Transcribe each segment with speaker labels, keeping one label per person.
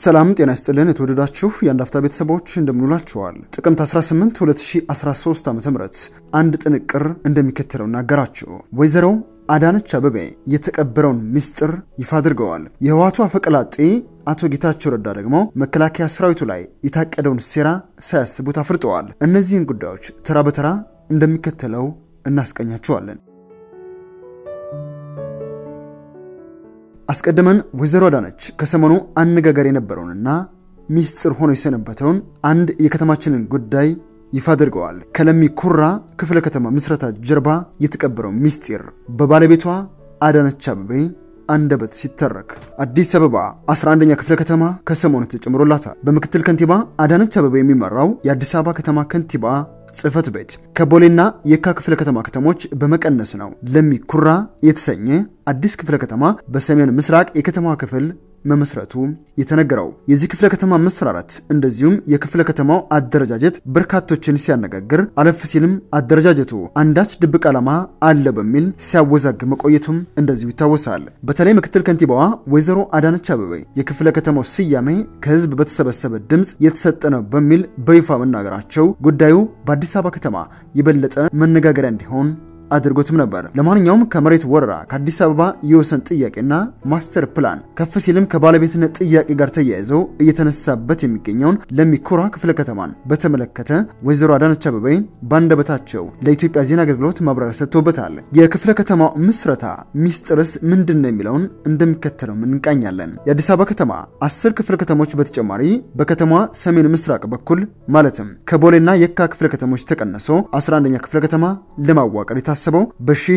Speaker 1: ሰላም ጤና ይስጥልን። የተወደዳችሁ የአንድ አፍታ ቤተሰቦች እንደምንውላችኋል። ጥቅምት 18 2013 ዓ ም አንድ ጥንቅር እንደሚከተለው እናገራችሁ። ወይዘሮ አዳነች አበቤ የተቀበረውን ምስጢር ይፋ አድርገዋል። የህወሓቱ አፈቀላጤ አቶ ጌታቸው ረዳ ደግሞ መከላከያ ሰራዊቱ ላይ የታቀደውን ሴራ ሳያስቡት አፍርጠዋል። እነዚህን ጉዳዮች ተራ በተራ እንደሚከተለው እናስቀኛችኋለን። አስቀድመን ወይዘሮ አዳነች ከሰሞኑ አነጋጋሪ የነበረውንና ሚስጥር ሆኖ የሰነበተውን አንድ የከተማችንን ጉዳይ ይፋ አድርገዋል። ከለሚ ኩራ ክፍለ ከተማ ምስረታ ጀርባ የተቀበረው ሚስጢር በባለቤቷ አዳነች አበቤ አንደበት ሲተረክ አዲስ አበባ 11ኛ ክፍለ ከተማ ከሰሞኑ ተጨምሮላታል። በምክትል ከንቲባ አዳነች አበቤ የሚመራው የአዲስ አበባ ከተማ ከንቲባ ጽህፈት ቤት ከቦሌና የካ ክፍለ ከተማ ከተሞች በመቀነስ ነው ለሚ ኩራ የተሰኘ አዲስ ክፍለ ከተማ በሰሜን ምስራቅ የከተማዋ ክፍል መመስረቱ የተነገረው። የዚህ ክፍለ ከተማ መስፈራረት እንደዚሁም የክፍለ ከተማው አደረጃጀት በርካቶችን ሲያነጋግር፣ አለፍ ሲልም አደረጃጀቱ አንዳች ድብቅ ዓላማ አለ በሚል ሲያወዛግ መቆየቱም እንደዚሁ ይታወሳል። በተለይ ምክትል ከንቲባዋ ወይዘሮ አዳነች አበቤ የክፍለ ከተማው ስያሜ ከህዝብ በተሰበሰበ ድምፅ የተሰጠ ነው በሚል በይፋ መናገራቸው ጉዳዩ በአዲስ አበባ ከተማ የበለጠ መነጋገሪያ እንዲሆን አድርጎትም ነበር። ለማንኛውም ከመሬት ወረራ ከአዲስ አበባ የወሰን ጥያቄና ማስተር ፕላን ከፍ ሲልም ከባለቤትነት ጥያቄ ጋር ተያይዘው እየተነሳበት የሚገኘውን ለሚኩራ ክፍለ ከተማን በተመለከተ ወይዘሮ አዳነች አበቤ ባንደበታቸው ለኢትዮጵያ ዜና አገልግሎት ማብራሪያ ሰጥቶበታል። የክፍለ ከተማው ምስረታ ሚስጥርስ ምንድን ነው የሚለውን እንደሚከተለው እንቃኛለን። የአዲስ አበባ ከተማ አስር ክፍለ ከተሞች በተጨማሪ በከተማዋ ሰሜን ምስራቅ በኩል ማለትም ከቦሌና የካ ክፍለ ከተሞች ተቀንሶ 11ኛ ክፍለ ከተማ ለማዋቀር የታሰበው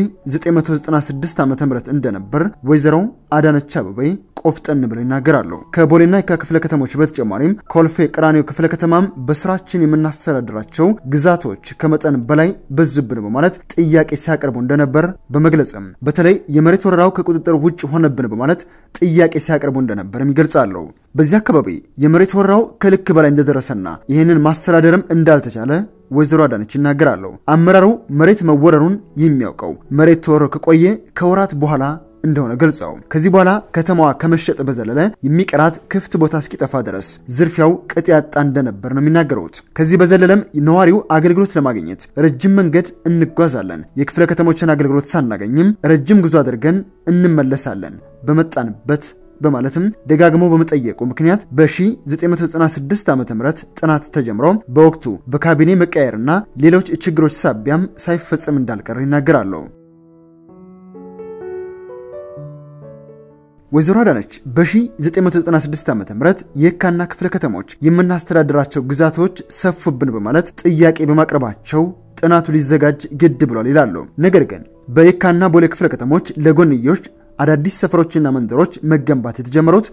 Speaker 1: በ1996 ዓ ም እንደነበር ወይዘሮ አዳነች አበቤ ቆፍጠን ብለው ይናገራሉ። ከቦሌና የካ ክፍለ ከተሞች በተጨማሪም ኮልፌ ቀራኒዮ ክፍለ ከተማም በስራችን የምናስተዳድራቸው ግዛቶች ከመጠን በላይ በዙብን በማለት ጥያቄ ሲያቀርቡ እንደነበር በመግለጽም በተለይ የመሬት ወረራው ከቁጥጥር ውጭ ሆነብን በማለት ጥያቄ ሲያቀርቡ እንደነበርም ይገልጻሉ። በዚህ አካባቢ የመሬት ወረራው ከልክ በላይ እንደደረሰና ይህንን ማስተዳደርም እንዳልተቻለ ወይዘሮ አዳነች ይናገራሉ። አመራሩ መሬት መወረሩን የሚያውቀው መሬት ተወሮ ከቆየ ከወራት በኋላ እንደሆነ ገልጸው ከዚህ በኋላ ከተማዋ ከመሸጥ በዘለለ የሚቀራት ክፍት ቦታ እስኪጠፋ ድረስ ዝርፊያው ቅጥ ያጣ እንደነበር ነው የሚናገሩት። ከዚህ በዘለለም ነዋሪው አገልግሎት ለማግኘት ረጅም መንገድ እንጓዛለን፣ የክፍለ ከተሞችን አገልግሎት ሳናገኝም ረጅም ጉዞ አድርገን እንመለሳለን በመጣንበት በማለትም ደጋግሞ በመጠየቁ ምክንያት በ1996 ዓ ም ጥናት ተጀምሮ በወቅቱ በካቢኔ መቀየርና ሌሎች ችግሮች ሳቢያም ሳይፈጸም እንዳልቀር ይናገራሉ። ወይዘሮ አዳነች በ1996 ዓ ም የካና ክፍለ ከተሞች የምናስተዳድራቸው ግዛቶች ሰፉብን በማለት ጥያቄ በማቅረባቸው ጥናቱ ሊዘጋጅ ግድ ብሏል ይላሉ። ነገር ግን በየካና ቦሌ ክፍለ ከተሞች ለጎንዮሽ አዳዲስ ሰፈሮችና መንደሮች መገንባት የተጀመሩት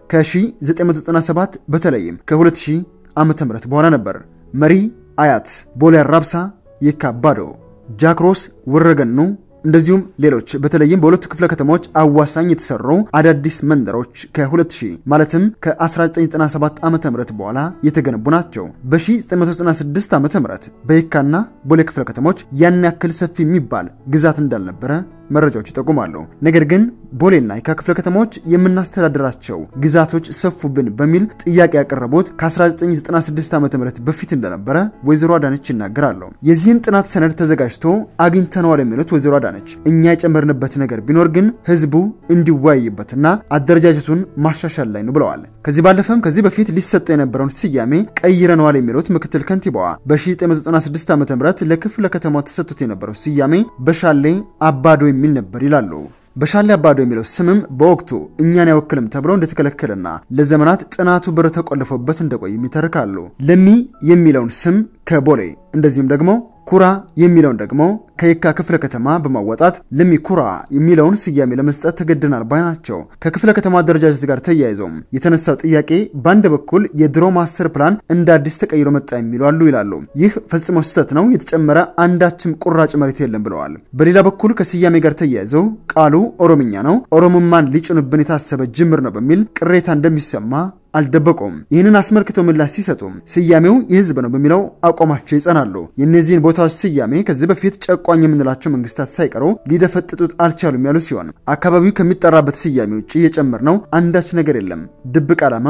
Speaker 1: ከ1997 በተለይም ከ2000 ዓ ም በኋላ ነበር። መሪ፣ አያት፣ ቦሌ አራብሳ፣ የካ አባዶ፣ ጃክሮስ፣ ወረገኑ እንደዚሁም ሌሎች በተለይም በሁለቱ ክፍለ ከተሞች አዋሳኝ የተሰሩ አዳዲስ መንደሮች ከ2000 ማለትም ከ1997 ዓ ም በኋላ የተገነቡ ናቸው። በ1996 ዓ ም በየካና ቦሌ ክፍለ ከተሞች ያን ያክል ሰፊ የሚባል ግዛት እንዳልነበረ መረጃዎች ይጠቁማሉ። ነገር ግን ቦሌና የካ ክፍለ ከተሞች የምናስተዳድራቸው ግዛቶች ሰፉብን በሚል ጥያቄ ያቀረቡት ከ1996 ዓ ም በፊት እንደነበረ ወይዘሮ አዳነች ይናገራሉ። የዚህን ጥናት ሰነድ ተዘጋጅቶ አግኝተነዋል የሚሉት ወይዘሮ አዳነች እኛ የጨመርንበት ነገር ቢኖር ግን ህዝቡ እንዲወያይበትና አደረጃጀቱን ማሻሻል ላይ ነው ብለዋል። ከዚህ ባለፈም ከዚህ በፊት ሊሰጠ የነበረውን ስያሜ ቀይረነዋል የሚሉት ምክትል ከንቲባዋ በ1996 ዓ ም ለክፍለ ከተማው ተሰጥቶት የነበረው ስያሜ በሻሌ አባዶ የሚል ነበር ይላሉ። በሻሌ አባዶ የሚለው ስምም በወቅቱ እኛን አይወክልም ተብሎ እንደተከለከለና ለዘመናት ጥናቱ በር ተቆልፎበት እንደቆይም ይተርካሉ። ለሚ የሚለውን ስም ከቦሌ እንደዚሁም ደግሞ ኩራ የሚለውን ደግሞ ከየካ ክፍለ ከተማ በማወጣት ለሚ ኩራ የሚለውን ስያሜ ለመስጠት ተገደናል ባይ ናቸው። ከክፍለ ከተማ አደረጃጀት ጋር ተያይዘውም የተነሳው ጥያቄ በአንድ በኩል የድሮ ማስተር ፕላን እንደ አዲስ ተቀይሮ መጣ የሚሉ አሉ ይላሉ። ይህ ፈጽሞ ስህተት ነው፣ የተጨመረ አንዳችም ቁራጭ መሬት የለም ብለዋል። በሌላ በኩል ከስያሜ ጋር ተያይዘው ቃሉ ኦሮምኛ ነው፣ ኦሮሞማን ሊጭኑብን የታሰበ ጅምር ነው በሚል ቅሬታ እንደሚሰማ አልደበቁም። ይህንን አስመልክቶ ምላሽ ሲሰጡም ስያሜው የህዝብ ነው በሚለው አቋማቸው ይጸናሉ። የእነዚህን ቦታዎች ስያሜ ከዚህ በፊት ጨቋኝ የምንላቸው መንግስታት ሳይቀሩ ሊደፈጥጡት አልቻሉም ያሉ ሲሆን አካባቢው ከሚጠራበት ስያሜ ውጭ የጨመርነው አንዳች ነገር የለም፣ ድብቅ ዓላማም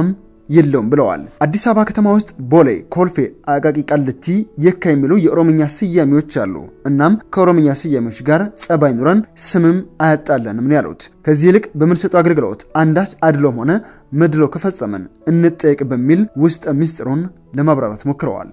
Speaker 1: የለውም ብለዋል። አዲስ አበባ ከተማ ውስጥ ቦሌ፣ ኮልፌ፣ አቃቂ ቃሊቲ፣ የካ የሚሉ የኦሮምኛ ስያሜዎች አሉ። እናም ከኦሮምኛ ስያሜዎች ጋር ጸባይ ኑረን ስምም አያጣለንም ነው ያሉት። ከዚህ ይልቅ በምንሰጠው አገልግሎት አንዳች አድሎም ሆነ መድሎ ከፈጸመን እንጠየቅ በሚል ውስጠ ሚስጥሩን ለማብራራት ሞክረዋል።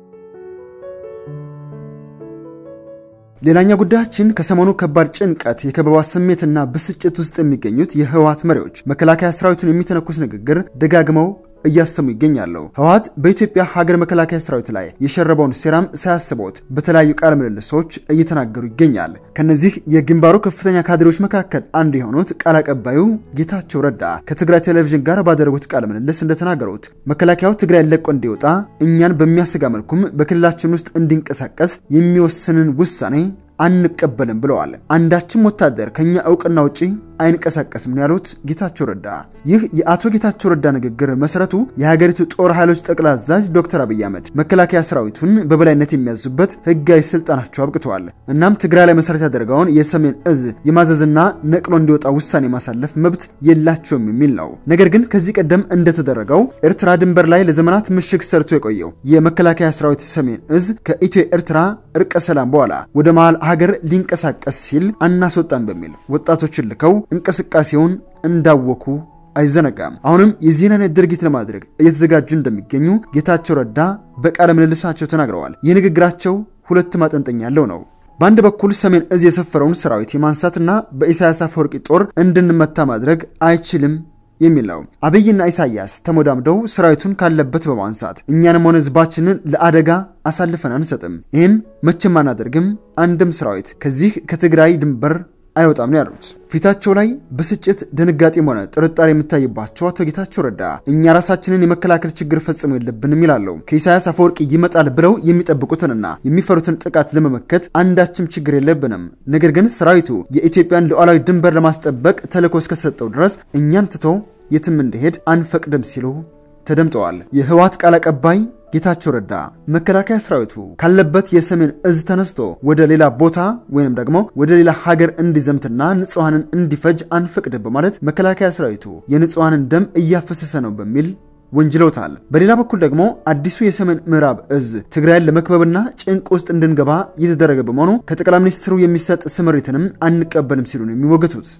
Speaker 1: ሌላኛ ጉዳያችን ከሰሞኑ ከባድ ጭንቀት፣ የከበባ ስሜትና ብስጭት ውስጥ የሚገኙት የህወሓት መሪዎች መከላከያ ሰራዊቱን የሚተነኩስ ንግግር ደጋግመው እያሰሙ ይገኛሉ። ህወሓት በኢትዮጵያ ሀገር መከላከያ ሰራዊት ላይ የሸረበውን ሴራም ሳያስቦት በተለያዩ ቃለ ምልልሶች እየተናገሩ ይገኛል። ከነዚህ የግንባሩ ከፍተኛ ካድሬዎች መካከል አንዱ የሆኑት ቃል አቀባዩ ጌታቸው ረዳ ከትግራይ ቴሌቪዥን ጋር ባደረጉት ቃለ ምልልስ እንደተናገሩት መከላከያው ትግራይ ለቆ እንዲወጣ እኛን በሚያሰጋ መልኩም በክልላችን ውስጥ እንዲንቀሳቀስ የሚወስንን ውሳኔ አንቀበልም ብለዋል። አንዳችም ወታደር ከኛ እውቅና ውጪ አይንቀሳቀስም ነው ያሉት ጌታቸው ረዳ። ይህ የአቶ ጌታቸው ረዳ ንግግር መሰረቱ የሀገሪቱ ጦር ኃይሎች ጠቅላይ አዛዥ ዶክተር አብይ አህመድ መከላከያ ሰራዊቱን በበላይነት የሚያዙበት ህጋዊ ስልጣናቸው አብቅተዋል። እናም ትግራይ ላይ መሰረት ያደረገውን የሰሜን እዝ የማዘዝና ነቅሎ እንዲወጣ ውሳኔ ማሳለፍ መብት የላቸውም የሚል ነው። ነገር ግን ከዚህ ቀደም እንደተደረገው ኤርትራ ድንበር ላይ ለዘመናት ምሽግ ሰርቶ የቆየው የመከላከያ ሰራዊት ሰሜን እዝ ከኢትዮ ኤርትራ እርቀ ሰላም በኋላ ወደ መሃል ሀገር ሊንቀሳቀስ ሲል አናስወጣም በሚል ወጣቶችን ልከው እንቅስቃሴውን እንዳወኩ አይዘነጋም። አሁንም የዚህን አይነት ድርጊት ለማድረግ እየተዘጋጁ እንደሚገኙ ጌታቸው ረዳ በቃለ ምልልሳቸው ተናግረዋል። ይህ ንግግራቸው ሁለት ማጠንጠኛ ያለው ነው። በአንድ በኩል ሰሜን እዝ የሰፈረውን ሰራዊት የማንሳትና በኢሳያስ አፈወርቂ ጦር እንድንመታ ማድረግ አይችልም የሚል ነው። አብይና ኢሳያስ ተሞዳምደው ሰራዊቱን ካለበት በማንሳት እኛንም ሆነ ህዝባችንን ለአደጋ አሳልፈን አንሰጥም፣ ይህን መቼም አናደርግም፣ አንድም ሰራዊት ከዚህ ከትግራይ ድንበር አይወጣም ነው ያሉት። ፊታቸው ላይ ብስጭት፣ ድንጋጤም ሆነ ጥርጣሬ የሚታይባቸው አቶ ጌታቸው ረዳ እኛ ራሳችንን የመከላከል ችግር ፈጽሞ የለብንም ይላሉ። ከኢሳያስ አፈወርቂ ይመጣል ብለው የሚጠብቁትንና የሚፈሩትን ጥቃት ለመመከት አንዳችም ችግር የለብንም። ነገር ግን ሰራዊቱ የኢትዮጵያን ሉዓላዊ ድንበር ለማስጠበቅ ተልዕኮ እስከሰጠው ድረስ እኛን ትቶ የትም እንዲሄድ አንፈቅድም ሲሉ ተደምጠዋል። የህወሓት ቃል አቀባይ ጌታቸው ረዳ መከላከያ ሰራዊቱ ካለበት የሰሜን እዝ ተነስቶ ወደ ሌላ ቦታ ወይንም ደግሞ ወደ ሌላ ሀገር እንዲዘምትና ንጹሐንን እንዲፈጅ አንፈቅድም በማለት መከላከያ ሰራዊቱ የንጹሐንን ደም እያፈሰሰ ነው በሚል ወንጅለውታል። በሌላ በኩል ደግሞ አዲሱ የሰሜን ምዕራብ እዝ ትግራይን ለመክበብና ጭንቅ ውስጥ እንድንገባ እየተደረገ በመሆኑ ከጠቅላይ ሚኒስትሩ የሚሰጥ ስምሪትንም አንቀበልም ሲሉ ነው የሚወገቱት።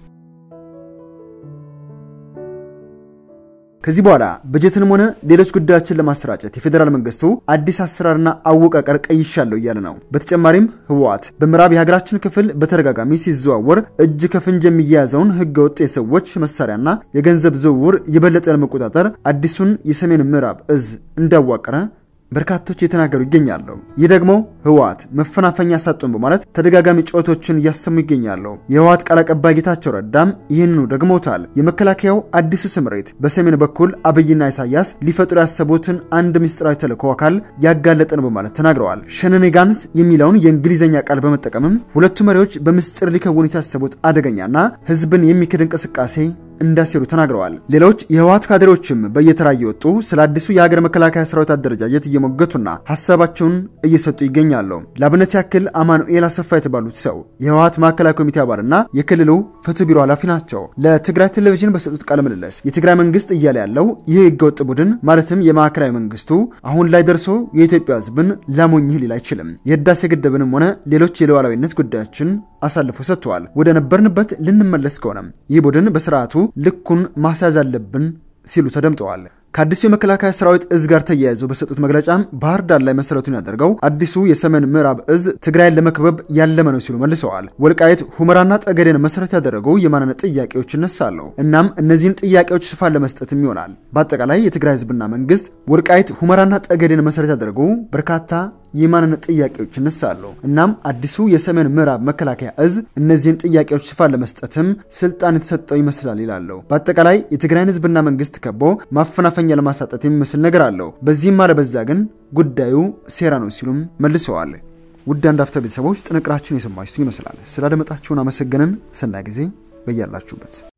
Speaker 1: ከዚህ በኋላ በጀትንም ሆነ ሌሎች ጉዳዮችን ለማሰራጨት የፌዴራል መንግስቱ አዲስ አሰራርና አወቃቀር ቀይሻለሁ እያለ ነው። በተጨማሪም ህወሓት በምዕራብ የሀገራችን ክፍል በተደጋጋሚ ሲዘዋወር እጅ ከፍንጅ የሚያያዘውን ህገወጥ የሰዎች መሳሪያና የገንዘብ ዝውውር የበለጠ ለመቆጣጠር አዲሱን የሰሜን ምዕራብ እዝ እንዳዋቀረ በርካቶች የተናገሩ ይገኛሉ። ይህ ደግሞ ህወሓት መፈናፈኛ ሳጡን በማለት ተደጋጋሚ ጩኸቶችን እያሰሙ ይገኛሉ። የህወሓት ቃል አቀባይ ጌታቸው ረዳም ይህንኑ ደግሞታል። የመከላከያው አዲሱ ስምሬት በሰሜን በኩል አብይና ኢሳያስ ሊፈጥሩ ያሰቡትን አንድ ምስጢራዊ ተልዕኮ አካል ያጋለጠ ነው በማለት ተናግረዋል። ሸነኔጋንስ የሚለውን የእንግሊዝኛ ቃል በመጠቀምም ሁለቱ መሪዎች በምስጢር ሊከውኑት ያሰቡት አደገኛና ህዝብን የሚክድ እንቅስቃሴ እንዳሴሩ ተናግረዋል። ሌሎች የህወሓት ካድሬዎችም በየተራ እየወጡ ስለ አዲሱ የሀገር መከላከያ ሰራዊት አደረጃጀት እየሞገቱና ሀሳባቸውን እየሰጡ ይገኛሉ። ለአብነት ያክል አማኑኤል አሰፋ የተባሉት ሰው የህወሓት ማዕከላዊ ኮሚቴ አባልና የክልሉ ፍትህ ቢሮ ኃላፊ ናቸው። ለትግራይ ቴሌቪዥን በሰጡት ቃለ ምልልስ የትግራይ መንግስት እያለ ያለው ይህ ህገወጥ ቡድን ማለትም የማዕከላዊ መንግስቱ አሁን ላይ ደርሶ የኢትዮጵያ ህዝብን ላሞኝህ ሊል አይችልም። የህዳሴ ግድብንም ሆነ ሌሎች የሉዓላዊነት ጉዳዮችን አሳልፎ ሰጥተዋል። ወደ ነበርንበት ልንመለስ ከሆነም ይህ ቡድን በስርዓቱ ልኩን ማስያዝ አለብን ሲሉ ተደምጠዋል። ከአዲሱ የመከላከያ ሰራዊት እዝ ጋር ተያይዘው በሰጡት መግለጫም ባህር ዳር ላይ መሰረቱን ያደርገው አዲሱ የሰሜን ምዕራብ እዝ ትግራይን ለመክበብ ያለመ ነው ሲሉ መልሰዋል። ወልቃየት፣ ሁመራና ጠገዴን መሰረት ያደረጉ የማንነት ጥያቄዎች ይነሳሉ። እናም እነዚህን ጥያቄዎች ሽፋን ለመስጠትም ይሆናል። በአጠቃላይ የትግራይ ህዝብና መንግስት ወልቃየት፣ ሁመራና ጠገዴን መሰረት ያደረጉ በርካታ የማንነት ጥያቄዎች ይነሳሉ። እናም አዲሱ የሰሜን ምዕራብ መከላከያ እዝ እነዚህን ጥያቄዎች ሽፋን ለመስጠትም ስልጣን የተሰጠው ይመስላል ይላሉ። በአጠቃላይ የትግራይን ህዝብና መንግስት ከቦ ማፈናፈኛ ለማሳጠት የሚመስል ነገር አለው። በዚህም አለበዛ ግን ጉዳዩ ሴራ ነው ሲሉም መልሰዋል። ውድ አንድ አፍታ ቤተሰቦች ጥንቅራችን የሰማችሁትን ይመስላል። ስላደመጣችሁን አመሰገንን። ሰናይ ጊዜ በያላችሁበት